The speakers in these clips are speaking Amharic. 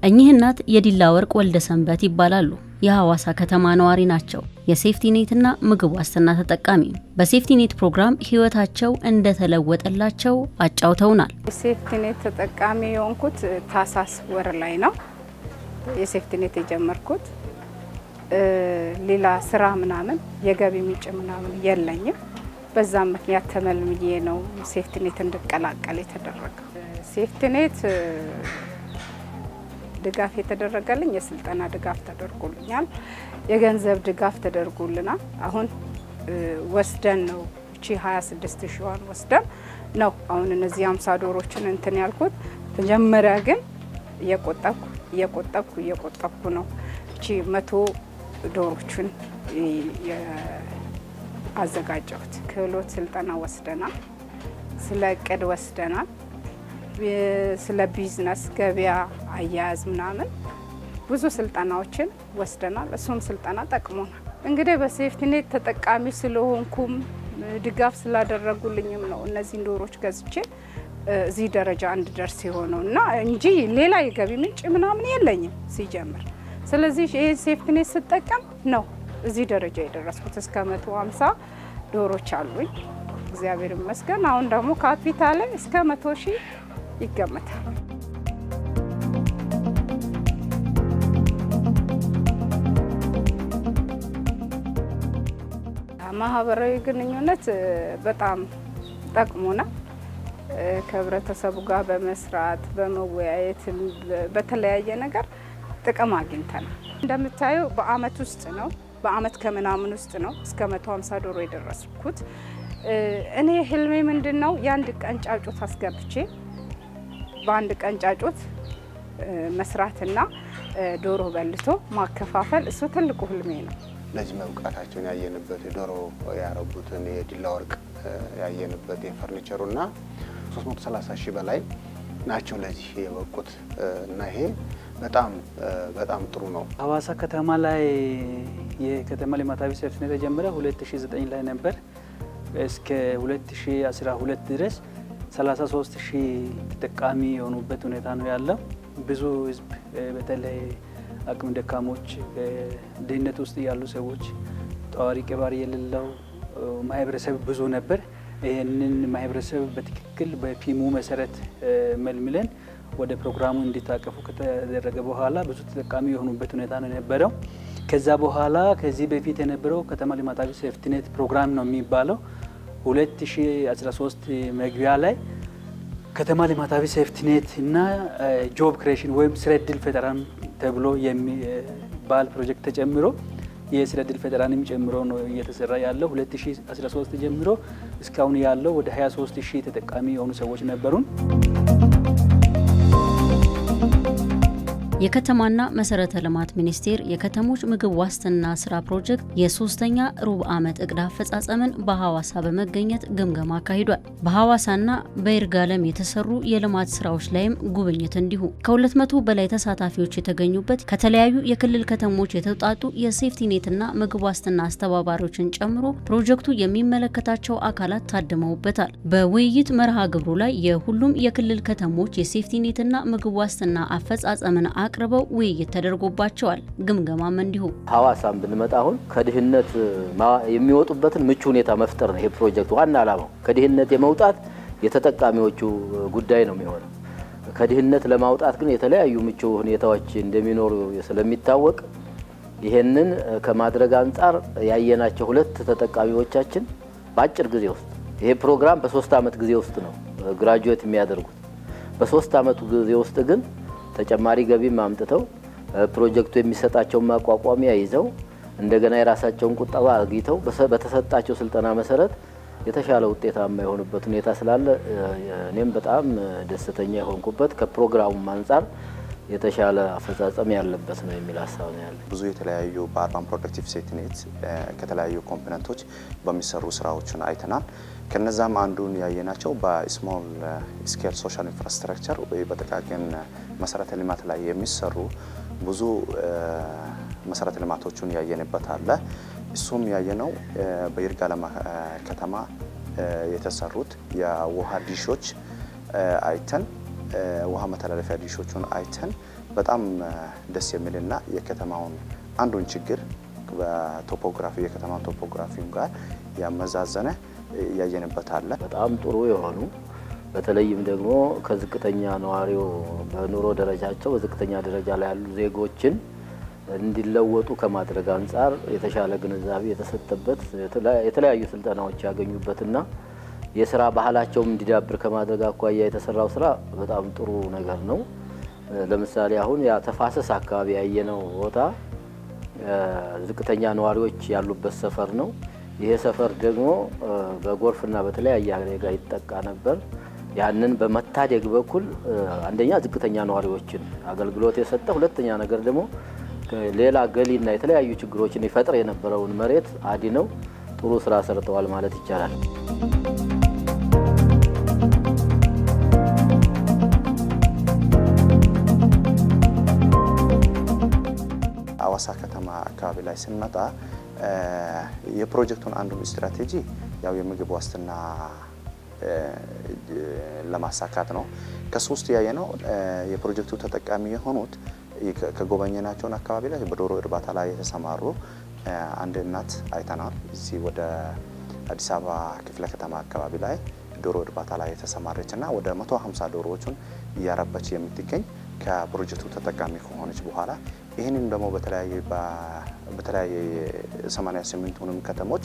እኚህ እናት የዲላ ወርቅ ወልደ ሰንበት ይባላሉ። የሐዋሳ ከተማ ነዋሪ ናቸው። የሴፍቲኔትና ምግብ ዋስትና ተጠቃሚ። በሴፍቲኔት ፕሮግራም ህይወታቸው እንደተለወጠላቸው አጫውተውናል። የሴፍቲኔት ተጠቃሚ የሆንኩት ታሳስ ወር ላይ ነው የሴፍቲኔት የጀመርኩት። ሌላ ስራ ምናምን የገቢ ምንጭ ምናምን የለኝም። በዛም ምክንያት ተመልምዬ ነው ሴፍቲኔት እንድቀላቀል የተደረገው። ሴፍቲኔት ድጋፍ የተደረገልኝ የስልጠና ድጋፍ ተደርጎልኛል። የገንዘብ ድጋፍ ተደርጎልናል። አሁን ወስደን ነው እቺ 26 ሺዋን ወስደን ነው አሁን እነዚህ አምሳ ዶሮችን እንትን ያልኩት። መጀመሪያ ግን እየቆጠብኩ እየቆጠብኩ እየቆጠብኩ ነው እቺ መቶ ዶሮችን አዘጋጀሁት። ክህሎት ስልጠና ወስደናል። ስለ እቅድ ወስደናል። ስለ ቢዝነስ ገበያ አያያዝ ምናምን ብዙ ስልጠናዎችን ወስደናል። እሱም ስልጠና ጠቅሞናል። እንግዲህ በሴፍቲኔት ተጠቃሚ ስለሆንኩም ድጋፍ ስላደረጉልኝም ነው እነዚህን ዶሮች ገዝቼ እዚህ ደረጃ እንድደርስ የሆነው እና እንጂ ሌላ የገቢ ምንጭ ምናምን የለኝም ሲጀምር። ስለዚህ ይህ ሴፍቲኔት ስጠቀም ነው እዚህ ደረጃ የደረስኩት። እስከ መቶ ሀምሳ ዶሮች አሉኝ እግዚአብሔር ይመስገን። አሁን ደግሞ ካፒታል እስከ መቶ ሺህ ይገመታል። ማህበራዊ ግንኙነት በጣም ጠቅሞናል። ከህብረተሰቡ ጋር በመስራት በመወያየት በተለያየ ነገር ጥቅም አግኝተናል። እንደምታየው በአመት ውስጥ ነው በአመት ከምናምን ውስጥ ነው እስከ 150 ዶሮ የደረስኩት። እኔ ህልሜ ምንድን ነው የአንድ ቀን ጫጩት አስገብቼ በአንድ ቀን ጫጩት መስራትና ዶሮ በልቶ ማከፋፈል እሱ ትልቁ ህልሜ ነው። ለዚህ መብቃታቸውን ያየንበት የዶሮ ያረቡትን የዲላ ወርቅ ያየንበት የፈርኒቸሩ እና 330 ሺህ በላይ ናቸው ለዚህ የበቁት እና ይሄ በጣም በጣም ጥሩ ነው። ሐዋሳ ከተማ ላይ የከተማ ልማታዊ ሴፍቲኔት የተጀመረ 2009 ላይ ነበር። እስከ 2012 ድረስ 33 ሺህ ተጠቃሚ የሆኑበት ሁኔታ ነው ያለው። ብዙ ህዝብ በተለይ አቅም ደካሞች፣ ድህነት ውስጥ ያሉ ሰዎች፣ ጠዋሪ ቀባሪ የሌለው ማህበረሰብ ብዙ ነበር። ይህንን ማህበረሰብ በትክክል በፊሙ መሰረት መልምለን ወደ ፕሮግራሙ እንዲታቀፉ ከተደረገ በኋላ ብዙ ተጠቃሚ የሆኑበት ሁኔታ ነው የነበረው። ከዛ በኋላ ከዚህ በፊት የነበረው ከተማ ልማታዊ ሴፍቲኔት ፕሮግራም ነው የሚባለው 2013 መግቢያ ላይ ከተማ ልማታዊ ሴፍቲኔት እና ጆብ ክሬሽን ወይም ስራ ዕድል ፈጠራን ተብሎ የሚባል ፕሮጀክት ተጨምሮ የስራ ዕድል ፈጠራንም ጨምሮ ነው እየተሰራ ያለው። 2013 ጀምሮ እስካሁን ያለው ወደ 23 ሺህ ተጠቃሚ የሆኑ ሰዎች ነበሩን። የከተማና መሰረተ ልማት ሚኒስቴር የከተሞች ምግብ ዋስትና ስራ ፕሮጀክት የሶስተኛ ሩብ ዓመት እቅድ አፈጻጸምን በሐዋሳ በመገኘት ግምገማ አካሂዷል። በሐዋሳና በይርጋለም የተሰሩ የልማት ስራዎች ላይም ጉብኝት እንዲሁ ከ200 በላይ ተሳታፊዎች የተገኙበት ከተለያዩ የክልል ከተሞች የተውጣጡ የሴፍቲኔትና ምግብ ዋስትና አስተባባሪዎችን ጨምሮ ፕሮጀክቱ የሚመለከታቸው አካላት ታድመውበታል። በውይይት መርሃ ግብሩ ላይ የሁሉም የክልል ከተሞች የሴፍቲኔትና ምግብ ዋስትና አፈጻጸምን አቅርበው ውይይት ተደርጎባቸዋል። ግምገማም እንዲሁ ሐዋሳም ብንመጣ አሁን ከድህነት የሚወጡበትን ምቹ ሁኔታ መፍጠር ነው ይሄ ፕሮጀክት ዋና ዓላማው። ከድህነት የመውጣት የተጠቃሚዎቹ ጉዳይ ነው የሚሆነው። ከድህነት ለማውጣት ግን የተለያዩ ምቹ ሁኔታዎች እንደሚኖሩ ስለሚታወቅ ይሄንን ከማድረግ አንጻር ያየናቸው ሁለት ተጠቃሚዎቻችን በአጭር ጊዜ ውስጥ ይሄ ፕሮግራም በሶስት ዓመት ጊዜ ውስጥ ነው ግራጁዌት የሚያደርጉት። በሶስት ዓመቱ ጊዜ ውስጥ ግን ተጨማሪ ገቢም አምጥተው ፕሮጀክቱ የሚሰጣቸውን ማቋቋሚያ ይዘው እንደገና የራሳቸውን ቁጠባ አግኝተው በተሰጣቸው ስልጠና መሰረት የተሻለ ውጤታማ የሆኑበት ሁኔታ ስላለ እኔም በጣም ደስተኛ የሆንኩበት ከፕሮግራሙም አንጻር የተሻለ አፈጻጸም ያለበት ነው የሚል ሀሳብ ነው ያለ። ብዙ የተለያዩ በአርባን ፕሮዳክቲቭ ሴፍቲኔት ከተለያዩ ኮምፖነንቶች በሚሰሩ ስራዎችን አይተናል። ከነዛም አንዱን ያየናቸው በስሞል ስኬል ሶሻል ኢንፍራስትራክቸር ወይ በጥቃቅን መሰረተ ልማት ላይ የሚሰሩ ብዙ መሰረተ ልማቶችን ያየንበት አለ። እሱም ያየነው በይርጋለም ከተማ የተሰሩት የውሃ ዲሾች አይተን ውሃ መተላለፊያ ዲሾቹን አይተን በጣም ደስ የሚልና የከተማውን አንዱን ችግር በቶፖግራፊ የከተማ ቶፖግራፊም ጋር ያመዛዘነ እያየንበት አለ። በጣም ጥሩ የሆኑ በተለይም ደግሞ ከዝቅተኛ ነዋሪው በኑሮ ደረጃቸው በዝቅተኛ ደረጃ ላይ ያሉ ዜጎችን እንዲለወጡ ከማድረግ አንጻር የተሻለ ግንዛቤ የተሰጠበት የተለያዩ ስልጠናዎች ያገኙበትና የስራ ባህላቸውም እንዲዳብር ከማድረግ አኳያ የተሰራው ስራ በጣም ጥሩ ነገር ነው። ለምሳሌ አሁን ያ ተፋሰስ አካባቢ ያየነው ቦታ ዝቅተኛ ነዋሪዎች ያሉበት ሰፈር ነው። ይሄ ሰፈር ደግሞ በጎርፍና በተለያየ አደጋ ይጠቃ ነበር። ያንን በመታደግ በኩል አንደኛ ዝቅተኛ ነዋሪዎችን አገልግሎት የሰጠ፣ ሁለተኛ ነገር ደግሞ ሌላ ገሊና የተለያዩ ችግሮችን ይፈጥር የነበረውን መሬት አድነው ጥሩ ስራ ሰርተዋል ማለት ይቻላል። አዋሳ ከተማ አካባቢ ላይ ስንመጣ የፕሮጀክቱን አንዱን ስትራቴጂ ያው የምግብ ዋስትና ለማሳካት ነው። ከሶስት ያየ ነው የፕሮጀክቱ ተጠቃሚ የሆኑት ከጎበኘናቸውን አካባቢ ላይ በዶሮ እርባታ ላይ የተሰማሩ አንድ እናት አይተናል። እዚህ ወደ አዲስ አበባ ክፍለ ከተማ አካባቢ ላይ ዶሮ እርባታ ላይ የተሰማረች እና ወደ 150 ዶሮዎቹን እያረበች የምትገኝ ከፕሮጀክቱ ተጠቃሚ ከሆነች በኋላ ይህንን ደግሞ በተለያየ 88ቱንም ከተሞች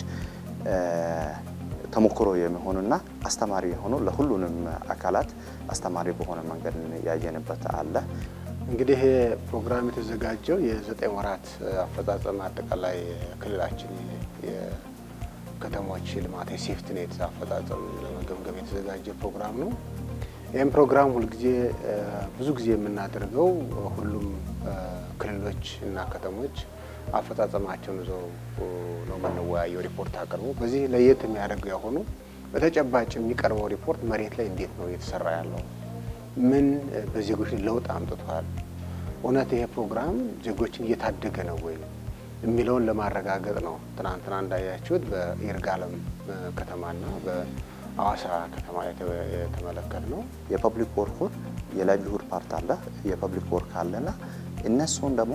ተሞክሮ የሚሆኑና አስተማሪ የሆኑ ለሁሉንም አካላት አስተማሪ በሆነ መንገድ ያየንበት አለ። እንግዲህ ፕሮግራም የተዘጋጀው የዘጠኝ ወራት አፈጻጸም አጠቃላይ ክልላችን የከተሞች ልማት የሴፍትኔት አፈጻጸም ለመገምገም የተዘጋጀ ፕሮግራም ነው። ይህም ፕሮግራም ሁልጊዜ ብዙ ጊዜ የምናደርገው ሁሉም ክልሎች እና ከተሞች አፈጻጸማቸውን ይዘው ነው የምንወያየው። ሪፖርት አቅርቦ በዚህ ለየት የሚያደርገው የሆኑ በተጨባጭ የሚቀርበው ሪፖርት መሬት ላይ እንዴት ነው እየተሰራ ያለው ምን በዜጎች ለውጥ አምጥቷል? እውነት ይሄ ፕሮግራም ዜጎችን እየታደገ ነው ወይ የሚለውን ለማረጋገጥ ነው። ትናንትና እንዳያችሁት በይርጋለም ከተማና በአዋሳ ከተማ የተመለከት ነው። የፐብሊክ ወርኩን የላይቭሊሁድ ፓርት አለ፣ የፐብሊክ ወርክ አለና እነሱን ደግሞ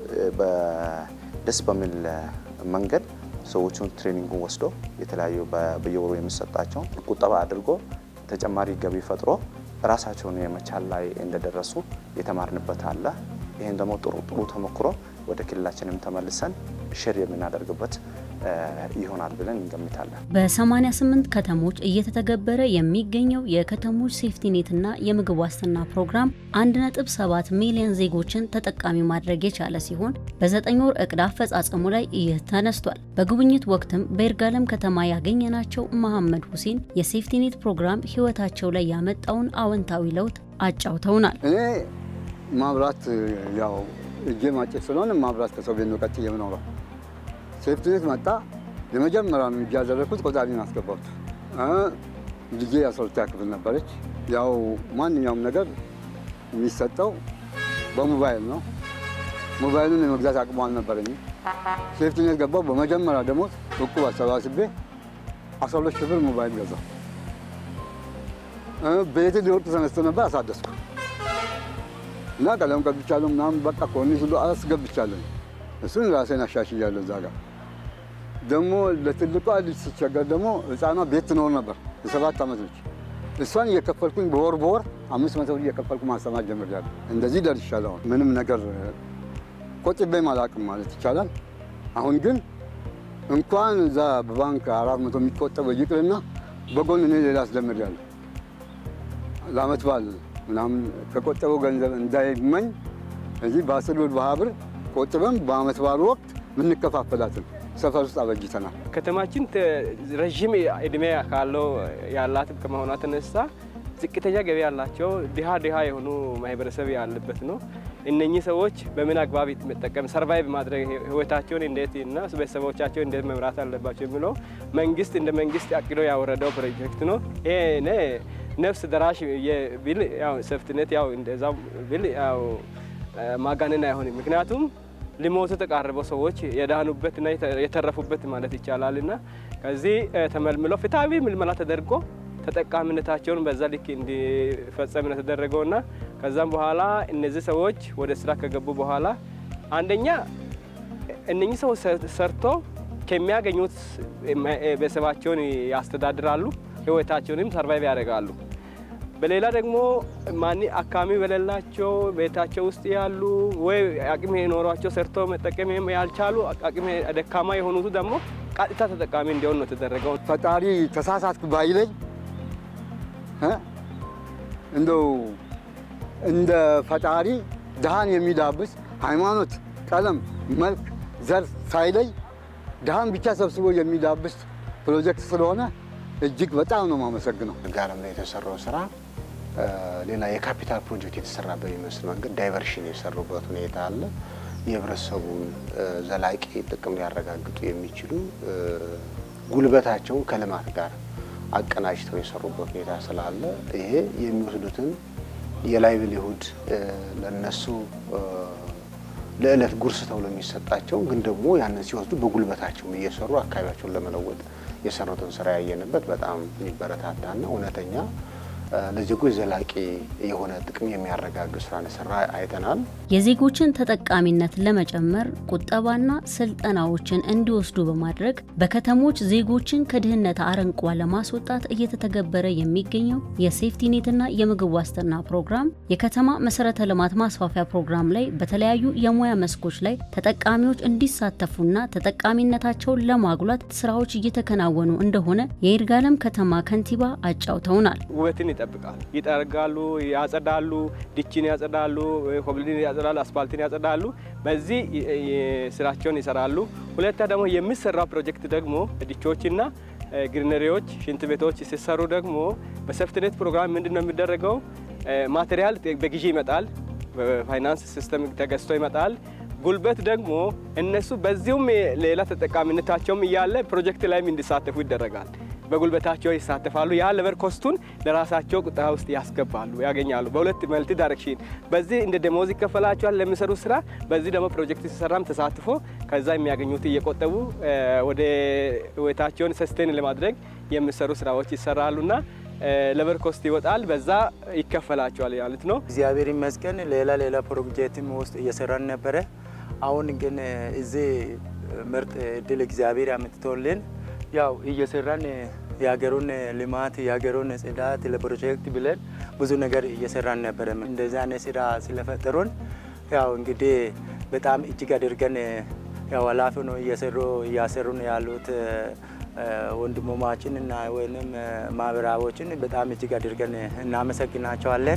ደስ በሚል መንገድ ሰዎቹን ትሬኒንጉን ወስዶ የተለያዩ በየወሩ የሚሰጣቸውን ቁጠባ አድርጎ ተጨማሪ ገቢ ፈጥሮ ራሳቸውን የመቻል ላይ እንደደረሱ የተማርንበት አለ። ይህን ደግሞ ጥሩ ጥሩ ተሞክሮ ወደ ክልላችንም ተመልሰን ሼር የምናደርግበት ይሆናል ብለን እንገምታለን። በ88 ከተሞች እየተተገበረ የሚገኘው የከተሞች ሴፍቲኔትና የምግብ ዋስትና ፕሮግራም 1.7 ሚሊዮን ዜጎችን ተጠቃሚ ማድረግ የቻለ ሲሆን በዘጠኝ ወር እቅድ አፈጻጸሙ ላይ ይህ ተነስቷል። በጉብኝት ወቅትም በይርጋለም ከተማ ያገኘናቸው መሐመድ ሁሴን የሴፍቲኔት ፕሮግራም ሕይወታቸው ላይ ያመጣውን አዎንታዊ ለውጥ አጫውተውናል። እኔ ማብራት ያው እጄ ማጨት ስለሆነ ማብራት ከሰው ቤት ነው ቀጥዬ የምኖረው ሴፍቲኔት መጣ። የመጀመሪያ ነው እጅ ያደረግኩት ቆጣሪን አስገባሁት። ልጄ የአስራ ክፍል ነበረች። ያው ማንኛውም ነገር የሚሰጠው በሞባይል ነው። ሞባይሉን የመግዛት አቅሙ አልነበረኝም። ሴፍቲኔት ገባሁ። በመጀመሪያ ደግሞ እቁብ አሰባስቤ አስራ ሁለት ሺህ ብር ሞባይል ገዛሁ። ቤት ሊወጡ ተነስቶ ነበር አሳደስኩ እና ቀለም ቀብቻለሁ ምናምን በቃ ኮርኒስ ሁሉ አስገብቻለሁ። እሱን ራሴን አሻሽያለሁ እዛ ጋር ደግሞ ለትልቋ ልጅ ሲቸገር ደግሞ ህፃኗ ቤት ትኖር ነበር የሰባት ዓመት ልጅ እሷን እየከፈልኩኝ በወር በወር አምስት መቶ ብር እየከፈልኩ ማስተማር ጀምሬያለሁ። እንደዚህ ደርሻለሁ። አሁን ምንም ነገር ቆጥቤም አላውቅም ማለት ይቻላል። አሁን ግን እንኳን እዛ በባንክ አራት መቶ የሚቆጠበው ይቅርና በጎን እኔ ሌላ አስጀምሬያለሁ። ለአመት በዓል ምናምን ከቆጠበው ገንዘብ እንዳይመኝ እዚህ በአስር ብር በሀያ ብር ቆጥበን በአመት በዓሉ ወቅት ምንከፋፈላትን ሰፈር ውስጥ አበጅተናል። ከተማችን ረዥም እድሜ ካለው ያላት ከመሆኗ ተነሳ ዝቅተኛ ገቢ ያላቸው ድሃ ድሃ የሆኑ ማህበረሰብ ያለበት ነው። እነኚህ ሰዎች በምን አግባብ መጠቀም ሰርቫይቭ ማድረግ ህይወታቸውን እንዴት እና ቤተሰቦቻቸው እንዴት መምራት አለባቸው የሚለው መንግስት እንደ መንግስት አቅዶ ያወረደው ፕሮጀክት ነው። ይሄ ነፍስ ደራሽ ቢል ያው ሰፍትነት ያው እንደዛው ቢል ያው ማጋነን አይሆንም። ምክንያቱም ሊሞቱ የተቃረበው ሰዎች የዳኑበትና የተረፉበት ማለት ይቻላል እና ከዚህ ተመልምለው ፍትሐዊ ምልመላ ተደርጎ ተጠቃሚነታቸውን በዛ ልክ እንዲፈጸም ነው የተደረገውና ከዛም በኋላ እነዚህ ሰዎች ወደ ስራ ከገቡ በኋላ አንደኛ እነኚህ ሰዎች ሰርቶ ከሚያገኙት ቤተሰባቸውን ያስተዳድራሉ፣ ህይወታቸውንም ሰርቫይቭ ያደርጋሉ። በሌላ ደግሞ ማን አካሚ በሌላቸው ቤታቸው ውስጥ ያሉ ወይ አቅም የኖሯቸው ሰርቶ መጠቀም ያልቻሉ አቅም ደካማ የሆኑቱ ደግሞ ቀጥታ ተጠቃሚ እንዲሆን ነው የተደረገው። ፈጣሪ ተሳሳትኩ ባይለኝ እንደው እንደ ፈጣሪ ድሃን የሚዳብስ ሃይማኖት፣ ቀለም፣ መልክ፣ ዘር ሳይለይ ድሃን ብቻ ሰብስቦ የሚዳብስ ፕሮጀክት ስለሆነ እጅግ በጣም ነው የማመሰግነው። ጋለም ላይ የተሰራው ስራ ሌላ የካፒታል ፕሮጀክት የተሰራ በሚመስል መንገድ ዳይቨርሽን የሰሩበት ሁኔታ አለ። የህብረተሰቡን ዘላቂ ጥቅም ሊያረጋግጡ የሚችሉ ጉልበታቸውን ከልማት ጋር አቀናጅተው የሰሩበት ሁኔታ ስላለ ይሄ የሚወስዱትን የላይቭሊሁድ ለነሱ ለዕለት ጉርስ ተብሎ የሚሰጣቸው ግን ደግሞ ያንን ሲወስዱ በጉልበታቸውም እየሰሩ አካባቢያቸውን ለመለወጥ የሰሩትን ስራ ያየንበት በጣም የሚበረታታና እውነተኛ ለዜጎች ዘላቂ የሆነ ጥቅም የሚያረጋግጥ ስራ ሰራ አይተናል። የዜጎችን ተጠቃሚነት ለመጨመር ቁጠባና ስልጠናዎችን እንዲወስዱ በማድረግ በከተሞች ዜጎችን ከድህነት አረንቋ ለማስወጣት እየተተገበረ የሚገኘው የሴፍቲኔትና የምግብ ዋስትና ፕሮግራም የከተማ መሰረተ ልማት ማስፋፊያ ፕሮግራም ላይ በተለያዩ የሙያ መስኮች ላይ ተጠቃሚዎች እንዲሳተፉና ተጠቃሚነታቸውን ለማጉላት ስራዎች እየተከናወኑ እንደሆነ የይርጋለም ከተማ ከንቲባ አጫውተውናል። ውበትን ይጠብቃሉ፣ ይጠርጋሉ፣ ያጸዳሉ፣ ድችን ያጸዳሉ፣ ኮብልድን ያጸዳሉ፣ አስፋልትን ያጸዳሉ። በዚህ ስራቸውን ይሰራሉ። ሁለታ ደግሞ የሚሰራው ፕሮጀክት ደግሞ ድቾችና ግሪነሪዎች፣ ሽንት ቤቶች ሲሰሩ ደግሞ በሴፍትኔት ፕሮግራም ምንድን ነው የሚደረገው? ማቴሪያል በግዢ ይመጣል፣ በፋይናንስ ሲስተም ተገዝቶ ይመጣል። ጉልበት ደግሞ እነሱ በዚሁም ሌላ ተጠቃሚነታቸውም እያለ ፕሮጀክት ላይም እንዲሳተፉ ይደረጋል። በጉልበታቸው ይሳተፋሉ። ያ ለበር ኮስቱን ለራሳቸው ቁጠባ ውስጥ ያስገባሉ፣ ያገኛሉ። በሁለት መልቲ ዳይሬክሽን በዚህ እንደ ደሞዝ ይከፈላቸዋል ለሚሰሩ ስራ። በዚህ ደግሞ ፕሮጀክት ሲሰራም ተሳትፎ ከዛ የሚያገኙት እየቆጠቡ ወደ ህይወታቸውን ሰስቴን ለማድረግ የሚሰሩ ስራዎች ይሰራሉና ለበር ኮስት ይወጣል፣ በዛ ይከፈላቸዋል ማለት ነው። እግዚአብሔር ይመስገን ሌላ ሌላ ፕሮጀክትም ውስጥ እየሰራን ነበረ። አሁን ግን እዚህ ምርጥ እድል እግዚአብሔር አምጥቶልን ያው እየሰራን የሀገሩን ልማት የሀገሩን ጽዳት ለፕሮጀክት ብለን ብዙ ነገር እየሰራን ነበረ። እንደዚህ አይነት ስራ ስለፈጠሩን ያው እንግዲህ በጣም እጅግ አድርገን ያው ኃላፊ ነው እየሰሩ እያሰሩን ያሉት ወንድሞማችን እና ወይም ማህበራዎችን በጣም እጅግ አድርገን እናመሰግናቸዋለን።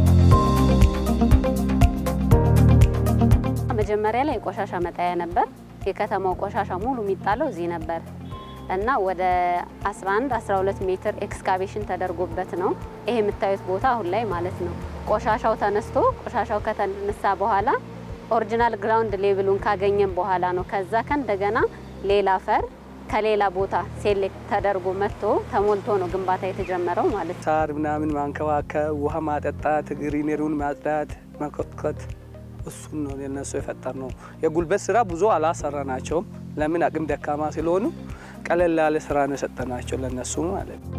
መጀመሪያ ላይ የቆሻሻ መጣያ ነበር። የከተማው ቆሻሻ ሙሉ የሚጣለው እዚህ ነበር እና ወደ 11 12 ሜትር ኤክስካቬሽን ተደርጎበት ነው ይሄ የምታዩት ቦታ አሁን ላይ ማለት ነው። ቆሻሻው ተነስቶ ቆሻሻው ከተነሳ በኋላ ኦሪጂናል ግራውንድ ሌቭሉን ካገኘን በኋላ ነው ከዛ ከእንደገና ሌላ አፈር ከሌላ ቦታ ሴሌክት ተደርጎ መጥቶ ተሞልቶ ነው ግንባታ የተጀመረው ማለት ነው። ሳር ምናምን ማንከባከብ፣ ውሃ ማጠጣት፣ ግሪነሪውን ማጽዳት፣ መኮትኮት እሱን ነው የነሱ የፈጠር ነው። የጉልበት ስራ ብዙ አላሰራናቸውም። ለምን አቅም ደካማ ስለሆኑ ቀለል ያለ ስራ ነው የሰጠናቸው ለነሱ ማለት ነው።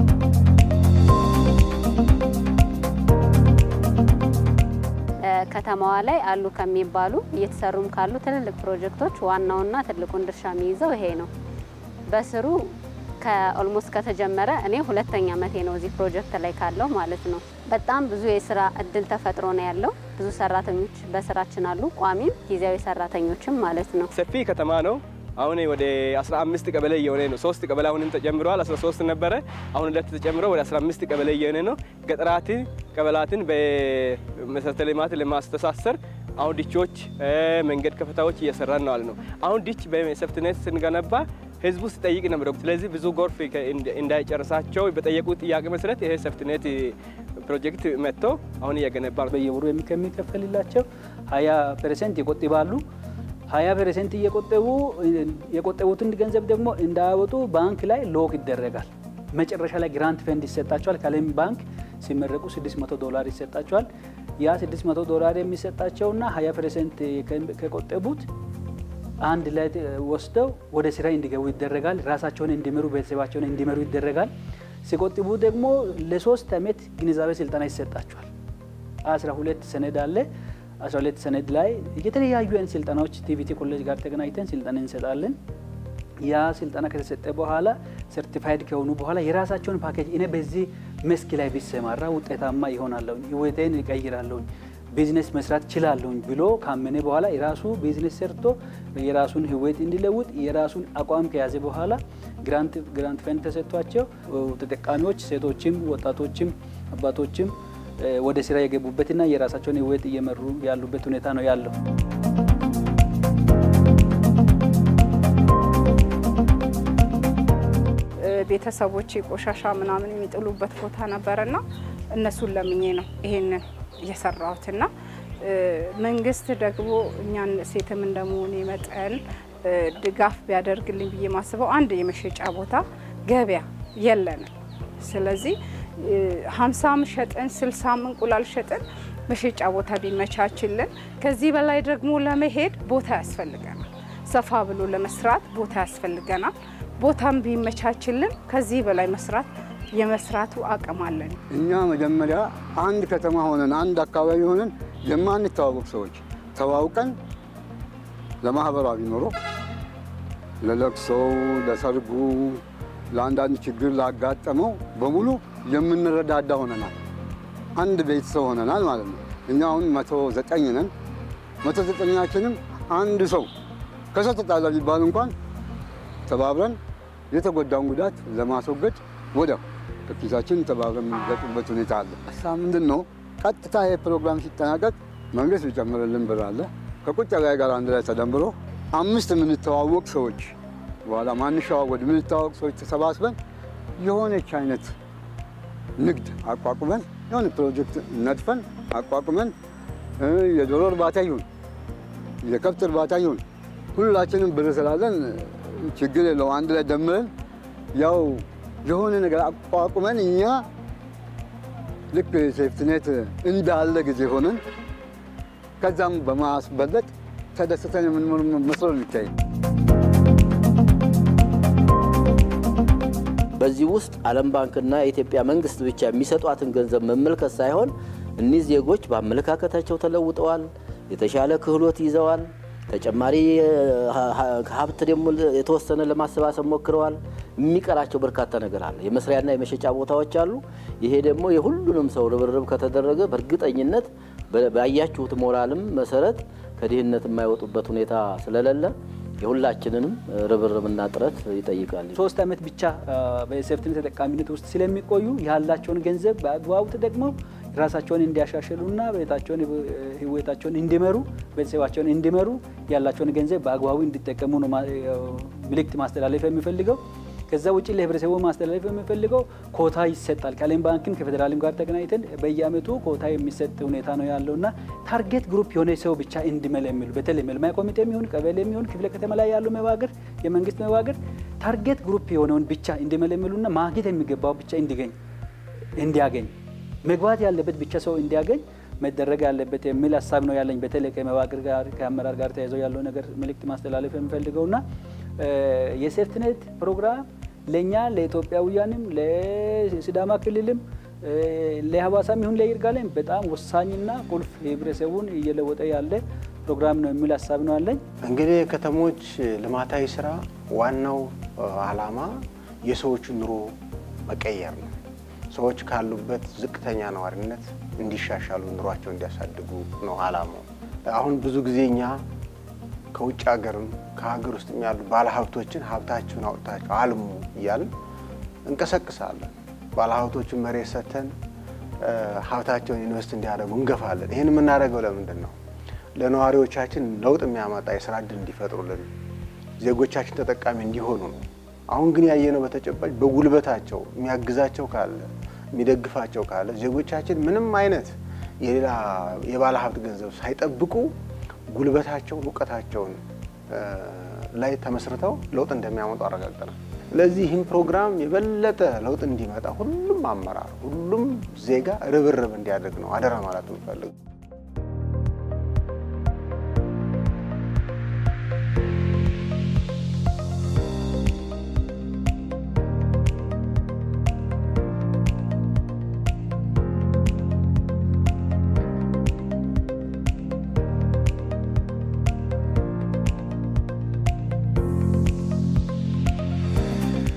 ከተማዋ ላይ አሉ ከሚባሉ እየተሰሩም ካሉ ትልልቅ ፕሮጀክቶች ዋናውና ትልቁን ድርሻ የሚይዘው ይሄ ነው። በስሩ ከኦልሞስት ከተጀመረ እኔ ሁለተኛ ዓመቴ ነው እዚህ ፕሮጀክት ላይ ካለው ማለት ነው። በጣም ብዙ የስራ እድል ተፈጥሮ ነው ያለው። ብዙ ሰራተኞች በስራችን አሉ፣ ቋሚም ጊዜያዊ ሰራተኞችም ማለት ነው። ሰፊ ከተማ ነው። አሁን ወደ 15 ቀበሌ እየሆነ ነው። ሶስት ቀበሌ አሁንም ተጨምረዋል። 13 ነበረ፣ አሁን ሁለት ተጨምሮ ወደ 15 ቀበሌ እየሆነ ነው። ገጠራትን ቀበላትን በመሰረተ ልማት ለማስተሳሰር አሁን ዲቾች፣ መንገድ ከፈታዎች እየሰራን ነው አለ ነው። አሁን ዲች በሴፍትኔት ስንገነባ ህዝቡ ሲጠይቅ ነበር። ስለዚህ ብዙ ጎርፍ እንዳይጨርሳቸው በጠየቁት ጥያቄ መሰረት ይሄ ሴፍትኔት ፕሮጀክት መጥቶ አሁን እየገነባ ነው። በየወሩ የሚከፈልላቸው 20 ፐርሰንት ይቆጥባሉ። 20 ፐርሰንት እየቆጠቡ የቆጠቡትን ገንዘብ ደግሞ እንዳያወጡ ባንክ ላይ ሎክ ይደረጋል። መጨረሻ ላይ ግራንት ፈንድ ይሰጣቸዋል። ከለም ባንክ ሲመረቁ 600 ዶላር ይሰጣቸዋል። ያ 600 ዶላር የሚሰጣቸውና 20 ፐርሰንት ከቆጠቡት አንድ ላይ ወስደው ወደ ስራ እንዲገቡ ይደረጋል። ራሳቸውን እንዲመሩ፣ ቤተሰባቸውን እንዲመሩ ይደረጋል። ሲቆጥቡ ደግሞ ለሶስት ዓመት ግንዛቤ ስልጠና ይሰጣቸዋል። 12 ሰነድ አለ። 12 ሰነድ ላይ የተለያዩ አይነት ስልጠናዎች ቲቪቲ ኮሌጅ ጋር ተገናኝተን ስልጠና እንሰጣለን። ያ ስልጠና ከተሰጠ በኋላ ሰርቲፋይድ ከሆኑ በኋላ የራሳቸውን ፓኬጅ እኔ በዚህ መስክ ላይ ቢሰማራ ውጤታማ ይሆናለሁኝ፣ ህይወቴን ይቀይራለሁኝ፣ ቢዝነስ መስራት ችላለሁኝ ብሎ ካመነ በኋላ የራሱ ቢዝነስ ሰርቶ የራሱን ህይወት እንዲለውጥ የራሱን አቋም ከያዘ በኋላ ግራንት ግራንት ፈንድ ተሰጥቷቸው ተጠቃሚዎች ሴቶችም፣ ወጣቶችም፣ አባቶችም ወደ ስራ የገቡበትና የራሳቸውን ህይወት እየመሩ ያሉበት ሁኔታ ነው ያለው። ቤተሰቦች ቆሻሻ ምናምን የሚጥሉበት ቦታ ነበረና እነሱን ለምኜ ነው ይሄንን እየሰራሁትና መንግስት ደግሞ እኛን ሴትም እንደመሆኔ መጠን ድጋፍ ቢያደርግልኝ ብዬ ማስበው አንድ የመሸጫ ቦታ ገበያ የለንም። ስለዚህ ሀምሳም ሸጥን ስልሳም እንቁላል ሸጥን መሸጫ ቦታ ቢመቻችልን፣ ከዚህ በላይ ደግሞ ለመሄድ ቦታ ያስፈልገናል። ሰፋ ብሎ ለመስራት ቦታ ያስፈልገናል። ቦታም ቢመቻችልን ከዚህ በላይ መስራት የመስራቱ አቅም አለን። እኛ መጀመሪያ አንድ ከተማ ሆነን አንድ አካባቢ ሆነን የማንተዋወቅ ሰዎች ተዋውቀን ለማህበራዊ ኑሮ፣ ለለቅሶው፣ ለሰርጉ፣ ለአንዳንድ ችግር ላጋጠመው በሙሉ የምንረዳዳ ሆነናል። አንድ ቤተሰብ ሆነናል ማለት ነው። እኛ አሁን መቶ ዘጠኝ ነን። መቶ ዘጠኛችንም አንድ ሰው ከሰው ተጣላ ቢባል እንኳን ተባብረን የተጎዳውን ጉዳት ለማስወገድ ወዲያው ከኪሳችን ተባብረን የምንገጥበት ሁኔታ አለ። ሀሳብ ምንድን ነው? ቀጥታ ይሄ ፕሮግራም ሲጠናቀቅ መንግስት ቢጨምርልን ብር አለ ከቁጠባ ጋር አንድ ላይ ተደምብሮ አምስት የምንተዋወቅ ሰዎች በኋላ ማንሸዋወድ የምንተዋወቅ ሰዎች ተሰባስበን የሆነች አይነት ንግድ አቋቁመን የሆነ ፕሮጀክት ነድፈን አቋቁመን የዶሮ እርባታ ይሁን የከብት እርባታ ይሁን ሁላችንም ብር ስላለን ችግር የለው አንድ ላይ ደምረን ያው የሆነ ነገር አቋቁመን እኛ ልክ ሴፍትኔት እንዳለ ጊዜ ሆነን ከዛም በማስበለጥ ተደስተን የምንኖር መስሎ ነው የሚታይ። በዚህ ውስጥ ዓለም ባንክና የኢትዮጵያ መንግስት ብቻ የሚሰጧትን ገንዘብ መመልከት ሳይሆን እኒህ ዜጎች በአመለካከታቸው ተለውጠዋል፣ የተሻለ ክህሎት ይዘዋል፣ ተጨማሪ ሀብት ደግሞ የተወሰነ ለማሰባሰብ ሞክረዋል። የሚቀራቸው በርካታ ነገር አለ። የመስሪያና የመሸጫ ቦታዎች አሉ። ይሄ ደግሞ የሁሉንም ሰው ርብርብ ከተደረገ በእርግጠኝነት ባያችሁት ሞራልም መሰረት ከድህነት የማይወጡበት ሁኔታ ስለሌለ የሁላችንንም ርብርብና ጥረት ይጠይቃል። ሶስት ዓመት ብቻ በሴፍትኔት ተጠቃሚነት ውስጥ ስለሚቆዩ ያላቸውን ገንዘብ በአግባቡ ተጠቅመው ራሳቸውን እንዲያሻሽሉና ቤታቸውን ህይወታቸውን እንዲመሩ ቤተሰባቸውን እንዲመሩ ያላቸውን ገንዘብ በአግባቡ እንዲጠቀሙ ነው መልእክት ማስተላለፍ የሚፈልገው። ከዛ ውጭ ለህብረተሰቡ ማስተላለፍ የሚፈልገው ኮታ ይሰጣል። ከዓለም ባንክም ከፌዴራልም ጋር ተገናኝተን በየአመቱ ኮታ የሚሰጥ ሁኔታ ነው ያለውና ታርጌት ግሩፕ የሆነ ሰው ብቻ እንዲመለምሉ በተለይ መልማይ ኮሚቴ የሚሆን ቀበሌ የሚሆን ክፍለ ከተማ ላይ ያሉ መዋቅር የመንግስት መዋቅር ታርጌት ግሩፕ የሆነውን ብቻ እንዲመለምሉና ማግኘት የሚገባው ብቻ እንዲገኝ እንዲያገኝ መግባት ያለበት ብቻ ሰው እንዲያገኝ መደረግ ያለበት የሚል ሀሳብ ነው ያለኝ። በተለይ ከመዋቅር ጋር ከአመራር ጋር ተያይዘው ያለው ነገር መልእክት ማስተላለፍ የሚፈልገውና የሴፍትኔት ፕሮግራም ለእኛ ለኢትዮጵያውያንም ለሲዳማ ክልልም ለሀዋሳም ይሁን ለይርጋለም በጣም ወሳኝና ቁልፍ ህብረተሰቡን እየለወጠ ያለ ፕሮግራም ነው የሚል ሀሳብ ነው ያለኝ። እንግዲህ የከተሞች ልማታዊ ስራ ዋናው አላማ የሰዎችን ኑሮ መቀየር ነው። ሰዎች ካሉበት ዝቅተኛ ነዋሪነት እንዲሻሻሉ ኑሯቸው እንዲያሳድጉ ነው አላማው። አሁን ብዙ ጊዜ እኛ ከውጭ ሀገርም ከሀገር ውስጥ ያሉ ባለሀብቶችን ሀብታችሁን አውጥታችሁ አልሙ እያልን እንቀሰቅሳለን። ባለሀብቶችን መሬት ሰጥተን ሀብታቸውን ኢንቨስት እንዲያደርጉ እንገፋለን። ይህን የምናደርገው ለምንድን ነው? ለነዋሪዎቻችን ለውጥ የሚያመጣ የስራ እድል እንዲፈጥሩልን፣ ዜጎቻችን ተጠቃሚ እንዲሆኑ ነው። አሁን ግን ያየነው በተጨባጭ በጉልበታቸው የሚያግዛቸው ካለ የሚደግፋቸው ካለ ዜጎቻችን ምንም አይነት የሌላ የባለ ሀብት ገንዘብ ሳይጠብቁ ጉልበታቸውን እውቀታቸውን ላይ ተመስርተው ለውጥ እንደሚያመጡ አረጋግጠናል። ስለዚህ ይህም ፕሮግራም የበለጠ ለውጥ እንዲመጣ ሁሉም አመራር፣ ሁሉም ዜጋ ርብርብ እንዲያደርግ ነው አደራ ማለት የምፈልገው።